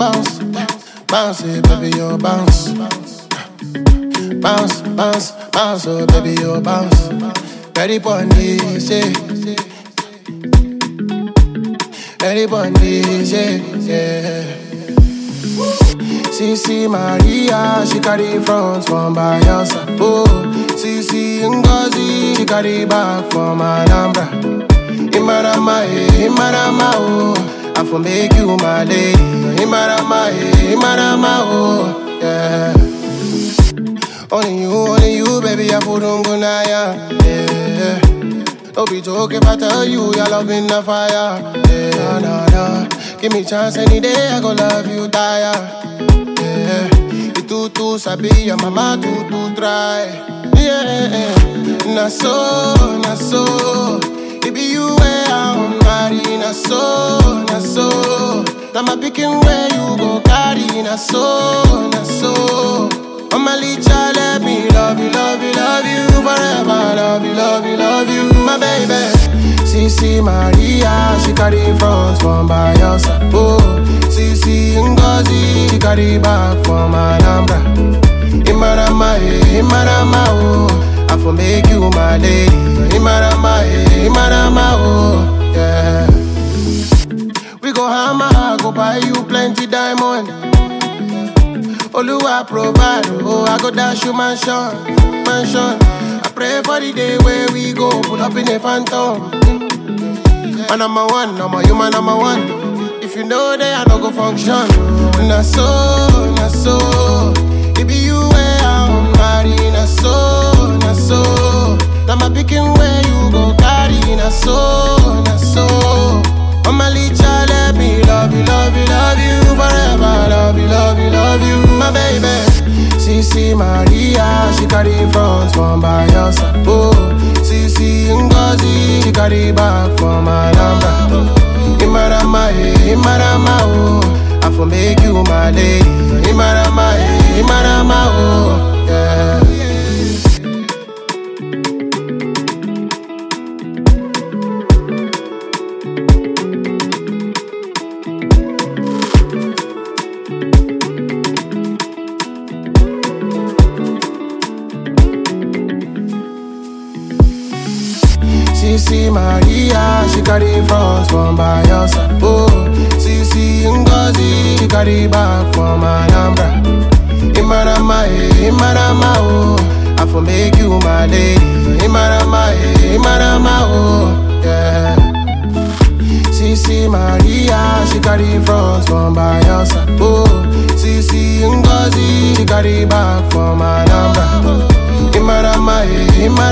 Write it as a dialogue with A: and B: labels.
A: bounce, bounce it, baby, you bounce. Bounce, bounce, bounce, oh baby, you bounce. Ready for this, yeah. Ready for this, yeah, yeah. CC Maria, she carry front from Bayelsa. Oh, CC Ngozi, she carry back from Alhambra. Imarama, eh, Imarama, oh, I for make you my lady. Imarama, eh, Imarama, oh, yeah. Only you, only you, baby, I put on gunaya, yeah. Don't be joking if I tell you your love in the fire, yeah, nah, nah. Give me chance any day, I go love you, tire. Yeah, you too too sabi, your mama too too try. Yeah, na so, na so. It be you where I'm married, na so, na so. Now my picking where you go carry, na so, na so. Mama Licha, let me love you, love you, love you forever. Love you, love you, love you, my baby. CC Maria, she carry front from Bayelsa. Oh, CC Ngozi, she carry back from Alhambra. Imarama, eh, Imarama, oh, I for make you my lady. Imarama, eh, Imarama, oh, yeah. We go hammer, I go buy you plenty diamond. Oluwa provide, oh, I go dash you mansion, mansion. I pray for the day where we go, put up in a phantom. Man, number one, number you, man, number one. If you know that I no go function, na so, na so. It be you where I'm married, na so, na so. Now my picking where you go carry, na so, na so. Mama Licha, let me love you, love you, love you forever. Love you, love you, love you, my baby. CC Maria, she carry front from Bayelsa. Oh, CC Ngozi, she carry back from Alhambra. Imarama, eh, Imarama, oh, I for make you my lady. Imarama, eh, Imarama, oh, yeah. CC Maria, she carry front from Bayelsa. Oh, CC Ngozi, she carry back from Alhambra. Imarama, eh, Imarama, oh, I for make you my lady. Imarama, eh, Imarama, oh, yeah. CC Maria, she carry front from Bayelsa. Oh, CC Ngozi, she carry back from Alhambra. Imarama, eh, Imarama.